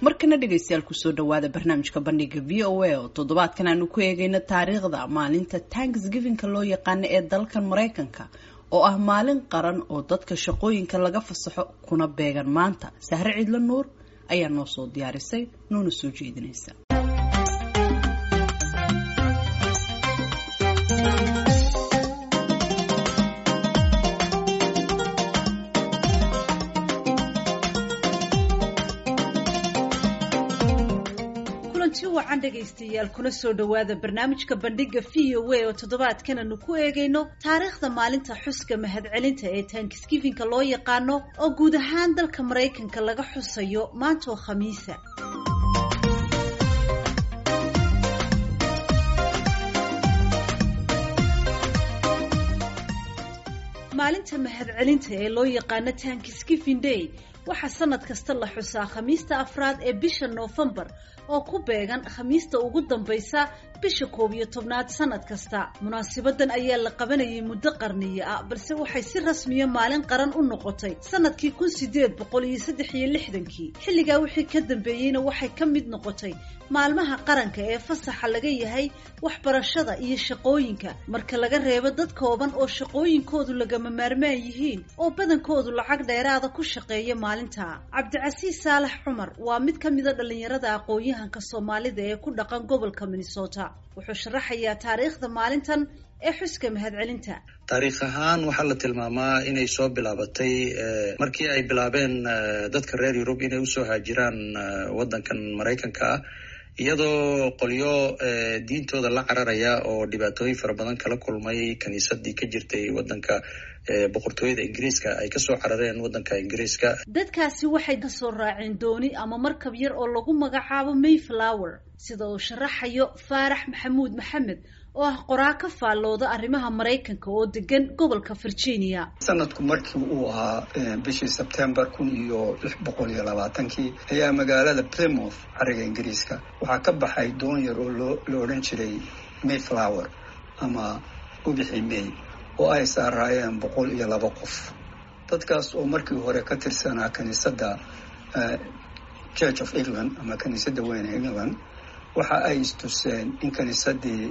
markana dhegaystayaal kusoo dhawaada barnaamijka bandhiga v o a oo toddobaadkan aanu ku eegayno taariikhda maalinta tanksgivinka loo yaqaano ee dalkan maraykanka oo ah maalin qaran oo dadka shaqooyinka laga fasaxo kuna beegan maanta sahre ciidla nuur ayaa noo soo diyaarisay noona soo jeedinaysa kulanti wacan dhegaystayaal kuna soo dhowaada barnaamijka bandhiga v o a oo toddobaadkan aanu ku eegayno taariikhda maalinta xuska mahadcelinta ee tankisgifinka loo yaqaano oo guud ahaan dalka maraykanka laga xusayo maantoo khamiisa maalinta mahadcelinta ee loo yaqaano tankisgiving day waxaa sanad kasta la xusaa khamiista afraad ee bisha noofembar oo ku beegan khamiista ugu dambaysa bisha koob iyo tobnaad sanad kasta munaasibadan ayaa la qabanayay muddo qarniyo ah balse waxay si rasmiya maalin qaran u noqotay sanadkii kun sideed boqol iyo saddex iyo lixdankii xilligaa wixii ka dambeeyeyna waxay ka mid noqotay maalmaha qaranka ee fasaxa laga yahay waxbarashada iyo shaqooyinka marka laga reebo dad kooban oo shaqooyinkoodu lagama maarmaan yihiin oo badankoodu lacag dheeraada ku shaqeeya maalinta cabdicasiis saalax cumar waa mid ka mida dhallinyarada aqoon-yahanka soomaalida ee ku dhaqan gobolka minnesota wuxuu sharaxayaa taariikhda maalintan ee xuska mahadcelinta taariikh ahaan waxaa la tilmaamaa inay soo bilaabatay markii ay bilaabeen dadka reer yurub inay usoo haajiraan waddankan maraykanka ah iyadoo qolyo diintooda la cararaya oo dhibaatooyin fara badan kala kulmay kiniisadii ka jirtay waddanka boqortooyada ingiriiska ay kasoo carareen waddanka ingiriiska dadkaasi waxay kasoo raaceen dooni ama markab yar oo lagu magacaabo mayflower sida uu sharaxayo faarax maxamuud maxamed oo ah qoraa ka faallooda arrimaha maraykanka oo degan gobolka virginia sanadku markii uu ahaa bishii sebtembar kun iyo lix boqol iyo labaatankii ayaa magaalada plymouth cariga ingiriiska waxaa ka baxay doon yar oo loo la odhan jiray mayflower ama ubixi may oo ay saaraayeen boqol iyo laba qof dadkaas oo markii hore ka tirsanaa kiniisadda church of england ama kiniisadda weyn ee england waxa ay istuseen in kiniisadii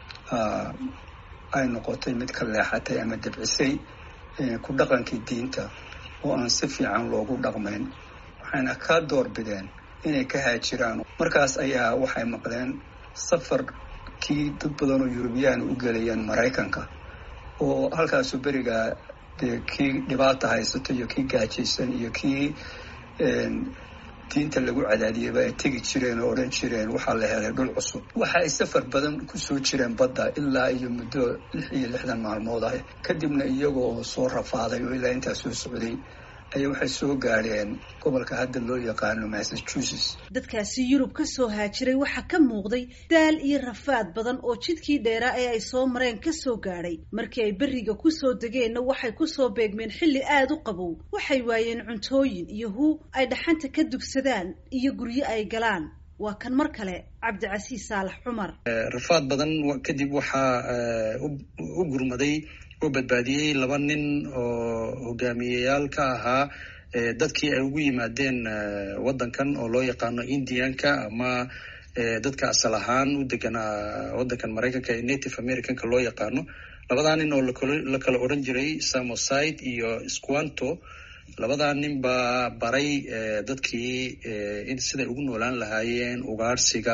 ay noqotay mid ka leexatay ama debcisay ku dhaqankii diinta oo aan si fiican loogu dhaqmayn waxayna ka doorbideen inay ka haajiraan markaas ayaa waxay maqleen safarkii dad badan oo yurubiyaan u gelayeen maraykanka oo halkaasu berigaa dee kii dhibaata haysato iyo kii gaajaysan iyo kii diinta lagu cadaadiyaba ay tegi jireen oo odhan jireen waxaa la helay dhul cusub waxa ay safar badan kusoo jireen badda ilaa iyo muddo lix iyo lixdan maalmood ah kadibna iyaga oo soo rafaaday oo ilaa intaa soo socday ayaa waxay soo gaadheen gobolka hadda loo yaqaano massachusetts dadkaasi yurub ka soo haajiray waxaa ka muuqday daal iyo rafaad badan oo jidkii dheeraa ee ay soo mareen ka soo gaadhay markii ay berriga kusoo degeenna waxay kusoo beegmeen xilli aada u qabow waxay waayeen cuntooyin iyo huu ay dhaxanta ka dugsadaan iyo guryo ay galaan waa kan mar kale cabdicasiis saalax cumar rafaad badan kadib waxaa u gurmaday oo badbaadiyey laba nin oo hogaamiyeyaal ka ahaa dadkii ay ugu yimaadeen waddankan oo loo yaqaano indianka ama dadka asal ahaan u deganaa waddankan maraykanka ee native americanka loo yaqaano labadaa nin oo la kala odhan jiray samoside iyo squanto labadaa nin baa baray dadkii siday ugu noolaan lahaayeen ugaarsiga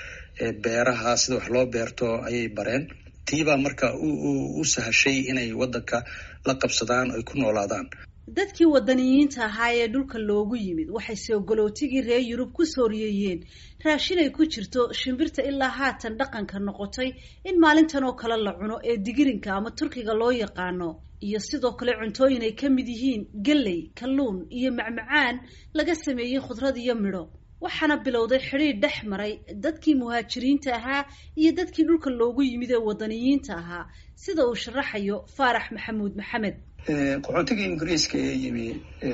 beeraha sida wax loo beerto ayay bareen tiibaa marka u sahashay inay waddanka la qabsadaan ay ku noolaadaan dadkii wadaniyiinta ahaa ee dhulka loogu yimid waxay soogolootigii reer yurub ku sooriyeeyeen raashin ay ku jirto shimbirta ilaa haatan dhaqanka noqotay in maalintan oo kale la cuno ee digirinka ama turkiga loo yaqaano iyo sidoo kale cuntooyin ay ka mid yihiin galley kalluun iyo macmacaan laga sameeyey khudrad iyo midho waxaana bilowday xidhiidh dhex maray dadkii muhaajiriinta ahaa iyo dadkii dhulka loogu yimid ee wadaniyiinta ahaa sida uu sharaxayo faarax maxamuud maxamed qaxoontigii ingiriiska ee yimi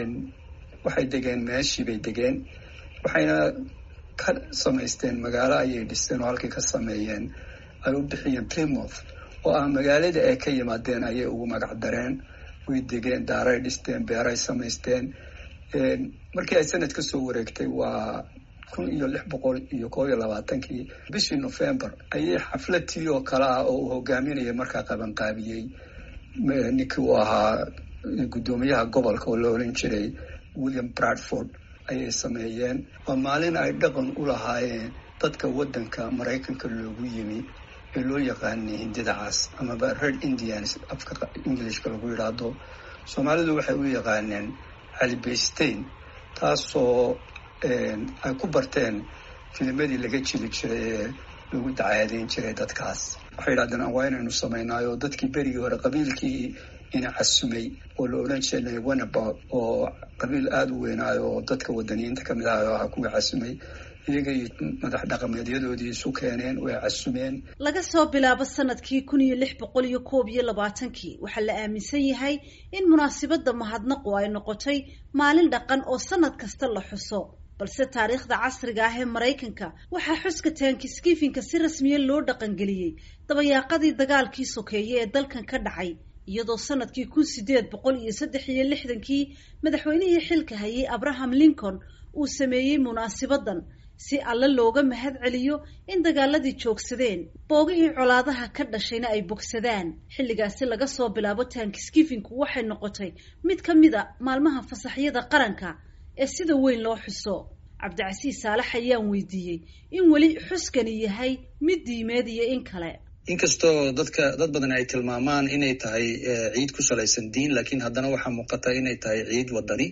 waxay degeen meeshii bay degeen waxayna ka samaysteen magaalo ayay dhisteen oo halkii ka sameeyeen ay u bixiyeen plymouth oo ah magaalada ay ka yimaadeen ayay ugu magac dareen way degeen daaray dhisteen beeray samaysteen markii ay sanad ka soo wareegtay waa kun iyo lix boqol iyo koob iyo labaatankii bishii november ayay xafladtii oo kale ah oo uu hogaaminayay markaa qabanqaabiyey ninkii uu ahaa guddoomiyaha gobolka oo la odhan jiray william bradford ayay sameeyeen waa maalin ay dhaqan u lahaayeen dadka waddanka maraykanka loogu yimi ee loo yaqaanay hindida cas amaba red indians afka englishka lagu yidhaahdo soomaalidu waxay u yaqaaneen calibaystein taasoo ay ku barteen filimadii laga jili jiray ee lagu dacaadeyn jiray dadkaas waxay yidhahdeen waa inaynu samaynaayo dadkii berigii hore qabiilkii ina casumay oo la odhan jiray wanaba oo qabiil aada u weynaayo oo dadka wadaniyiinta kamid ah oo aha kuwii casumay iyagay madax dhaqameedyadoodii isu keeneen way casumeen laga soo bilaabo sanadkii kun iyo lix boqol iyo koob iyo labaatankii waxaa la aaminsan yahay in munaasibadda mahadnaqu ay noqotay maalin dhaqan oo sanad kasta la xuso balse taariikhda casriga ah ee maraykanka waxaa xuska taankiskifinka si rasmiya loo dhaqangeliyey dabayaaqadii dagaalkii sokeeye ee dalkan ka dhacay iyadoo sanadkii kun sideed boqol iyo saddex iyo lixdankii madaxweynihii xilka hayay abraham lincoln uu sameeyey munaasibadan si alle looga mahad celiyo in dagaaladii joogsadeen boogihii colaadaha ka dhashayna ay bogsadaan xilligaasi laga soo bilaabo taankiskifinku waxay noqotay mid ka mid a maalmaha fasaxyada qaranka ee sida weyn loo xuso cabdicasiis saalax ayaan weydiiyey in weli xuskani yahay mid diimeed iyo in kale inkastoo dadka dad badan ay tilmaamaan inay tahay ciid ku salaysan diin laakiin haddana waxaa muuqata inay tahay ciid wadani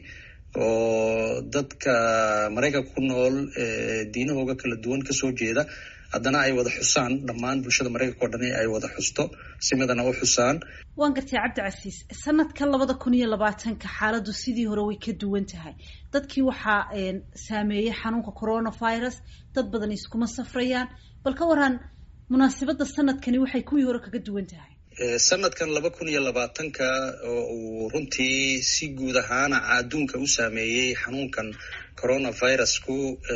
oo dadka maraykanka ku nool diinahooga kala duwan kasoo jeeda haddana ay wada xusaan dhammaan bulshada maraykanka oo dhani ay wada xusto si midana u xusaan waan gartay cabdicasiis sanadka labada kun iyo labaatanka xaaladdu sidii hore way ka duwan tahay dadkii waxaa saameeyey xanuunka coronavirus dad badan iskuma safrayaan bal ka waran munaasibadda sanadkani waxay kuwii hore kaga duwan tahay sanadkan laba kun iyo labaatanka oo uu runtii si guud ahaana adduunka u saameeyey xanuunkan coronavirusku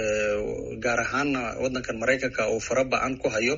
gaar ahaana waddankan maraykanka uu fara ba-an ku hayo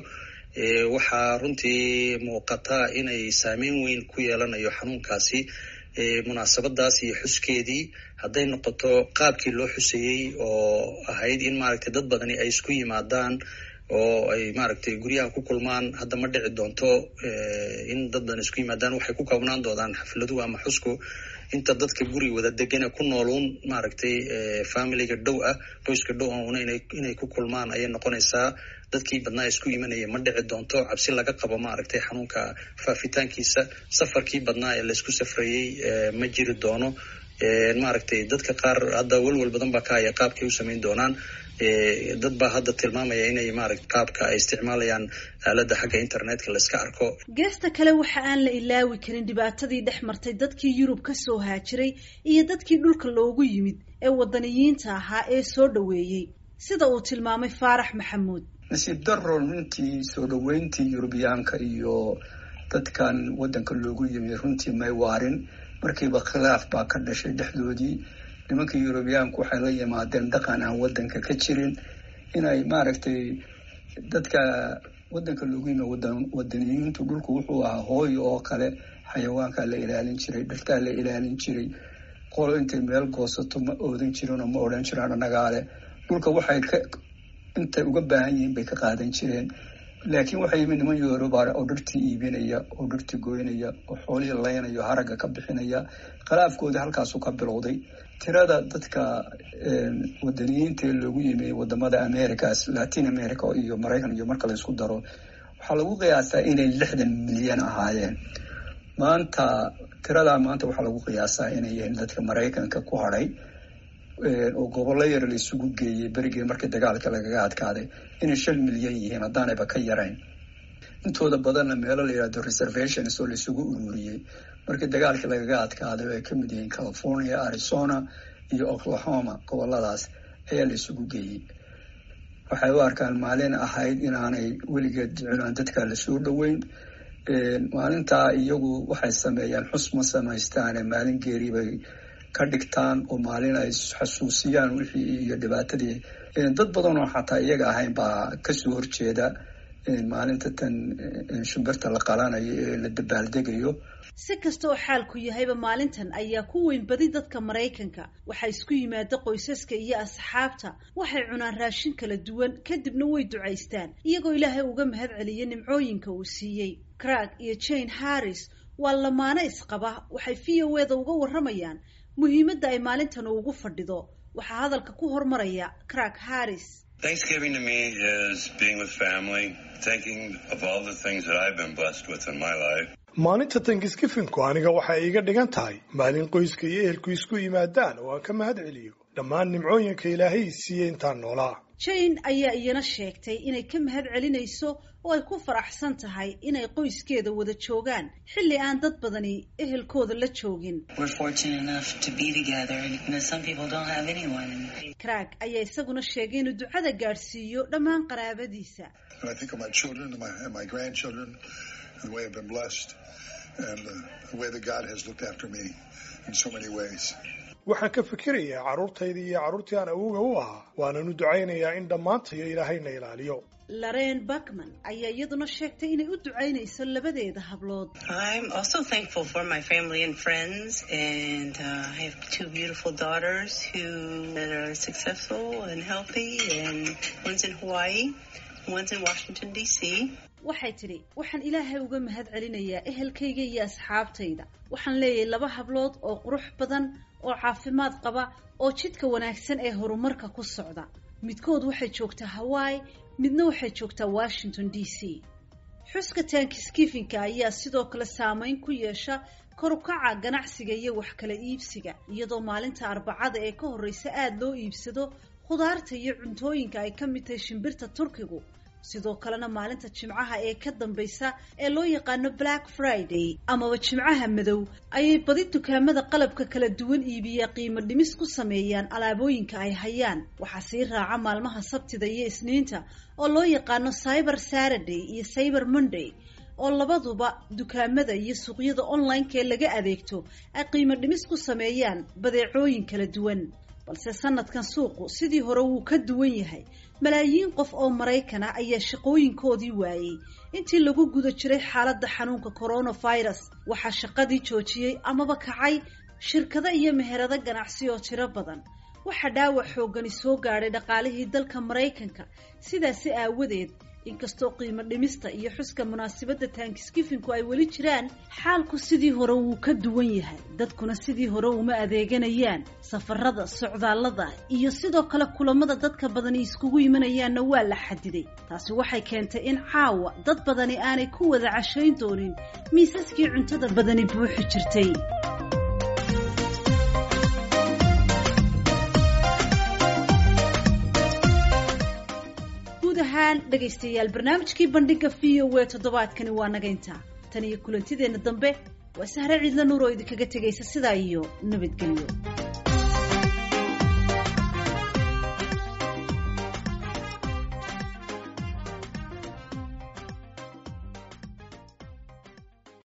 waxaa runtii muuqata inay saameyn weyn ku yeelanayo xanuunkaasi munaasabadaas iyo xuskeedii hadday noqoto qaabkii loo xuseeyey oo ahayd in maaragtay dad badani ay isku yimaadaan oo ay maaragtay guryaha ku kulmaan hadda ma dhici doonto in dad badan isku yimaadaan waxay ku koobnaan doonaan xafladuhu ama xusku inta dadka guri wada degana ku nooluun maaragtay familiga dhow ah qoyska dhow una inay ku kulmaan ayay noqonaysaa dadkii badnaa isku imanaya ma dhici doonto cabsi laga qabo maaragtay xanuunka faafitaankiisa safarkii badnaa ee laysku safrayey ma jiri doono maaragtay dadka qaar hadda welwel badan baa ka haya qaabkay u samayn doonaan dad baa hadda tilmaamaya inay maaragta qaabka ay isticmaalayaan aaladda xagga internetka la iska arko geesta kale waxa aan la ilaawi karin dhibaatadii dhex martay dadkii yurub ka soo haajiray iyo dadkii dhulka loogu yimid ee wadaniyiinta ahaa ee soo dhoweeyey sida uu tilmaamay faarax maxamuud nasiib daro runtii soo dhoweyntii yurubiyaanka iyo dadkan waddanka loogu yimi runtii may waarin markiiba khilaaf baa ka dhashay dhexdoodii nimanka yurubiyaanku waxay la yimaadeen dhaqan aan waddanka ka jirin inay maaragtay dadka waddanka loogu yimi wadaniyiintu dhulku wuxuu ahaa hooyo oo kale xayawaankaa la ilaalin jiray dhirtaa la ilaalin jiray qolo intay meel goosato ma oodan jirin oo ma odhan jiraan annagaale dhulka waxay ka intay uga baahan yihiin bay ka qaadan jireen laakiin waxaa yimid niman yoruba oo dhirtii iibinaya oo dhirtii goynaya oo xoolihii laynaya oo haragga ka bixinaya khilaafkoodii halkaasu ka bilowday tirada dadka wadaniyiinta ee loogu yimi wadamada americas latin america iyo maraykan iyo marka laysku daro waxaa lagu qiyaasaa inay lixdan milyan ahaayeen maanta tiradaa maanta waxaa lagu qiyaasaa inay yihiin dadka maraykanka ku hadhay oo gobollo yar la isugu geeyey berigii markii dagaalka lagaga adkaaday inay shan milyan yihiin haddaanayba ka yarayn intooda badanna meelo la yihahdo reservations oo laisugu ururiyey markii dagaalkii lagaga adkaaday oo ay ka mid yihiin california arizona iyo oklahoma goboladaas ayaa la isugu geeyey waxay u arkaan maalin ahayd inaanay weligeed ducinaan dadka lasoo dhoweyn maalintaa iyagu waxay sameeyaan xus ma samaystaane maalin geeri bay ka dhigtaan oo maalin ay xasuusiyaan wixii iyo dhibaatadii dad badan oo xataa iyaga ahayn baa kasoo horjeeda maalinta tan shimbirta la qalanayo ee la dabaaldegayo si kasta oo xaalku yahayba maalintan ayaa ku weyn badi dadka maraykanka waxaa isku yimaada qoysaska iyo asxaabta waxay cunaan raashin kala duwan kadibna way ducaystaan iyagoo ilaahay uga mahad celiya nimcooyinka uu siiyey crag iyo jane harris waa lamaano isqaba waxay v o eda uga warramayaan muhiimadda ay maalintan ugu fadhido waxaa hadalka ku hormaraya crag harris Thanksgiving to me is being with family, thinking of all the things that I've been blessed with in my life. maalinta tankisgifinku aniga waxay iiga dhigan tahay maalin qoyska iyo ehelku isku yimaadaan oo aan ka mahad celiyo dhammaan nimcooyinka ilaahay siiyey intaan noolaa jane ayaa iyana sheegtay inay ka mahad celinayso oo ay ku faraxsan tahay inay qoyskeeda wada joogaan xilli aan dad badani ehelkooda la joogin crag ayaa isaguna sheegay inuu ducada gaadhsiiyo dhammaan qaraabadiisa the way I've been blessed and uh, the way that God has looked after me in so many ways. waxaan ka fikirayaa carruurtayda iyo carruurtii aan awowga u ahaa waanan u ducaynayaa in dhammaantayo ilaahayna ilaaliyo laren bakman ayaa iyaduna sheegtay inay u ducaynayso labadeeda hablood I'm also thankful for my family and friends, and uh, I have two beautiful daughters who are successful and healthy, and one's in Hawaii, one's in Washington D.C. waxay tidhi waxaan ilaahay uga mahad celinayaa ehelkayga iyo asxaabtayda waxaan leeyahay laba hablood oo qurux badan oo caafimaad qaba oo jidka wanaagsan ee horumarka ku socda midkood waxay joogtaa hawaii midna waxay joogtaa washington d c xuska taankiskifinka ayaa sidoo kale saameyn ku yeesha korukaca ganacsiga iyo wax kala iibsiga iyadoo maalinta arbacada ee ka horreysa aada loo iibsado khudaarta iyo cuntooyinka ay ka mid tahay shimbirta turkigu sidoo kalena maalinta jimcaha ee ka dambaysa ee loo yaqaano black friday amaba jimcaha madow ayay badi dukaamada qalabka kala duwan iibiya qiimo dhimis ku sameeyaan alaabooyinka ay hayaan waxaa sii raaca maalmaha sabtida iyo isniinta oo loo yaqaano cyber saturday iyo cyber monday oo labaduba dukaamada iyo suuqyada online-ka ee laga adeegto ay qiimo dhimis ku sameeyaan badeecooyin kala duwan balse sanadkan suuqu sidii hore wuu ka duwan yahay malaayiin qof oo maraykan ah ayaa shaqooyinkoodii waayey intii lagu guda jiray xaaladda xanuunka coronavirus waxaa shaqadii joojiyey amaba kacay shirkado iyo meherado ganacsi oo tiro badan waxaa dhaawac xooggani soo gaadhay dhaqaalihii dalka maraykanka sidaasi aawadeed inkastoo qiimo dhimista iyo xuska munaasabadda taankiskifinku ay weli jiraan xaalku sidii hore wuu ka duwan yahay dadkuna sidii hore uma adeeganayaan safarada socdaallada iyo sidoo kale kulamada dadka badani iskugu imanayaanna waa la xadiday taasi waxay keentay in caawa dad badani aanay ku wada cashayn doonin miisaskii cuntada badani buuxi jirtay guud ahaan dhegaystayaal barnaamijkii bandhiga v o e toddobaadkani waa naga intaa tan iyo kulantideenna dambe waa sahre ciidla nuur oo idinkaga tegaysa sidaa iyo nabadgelyo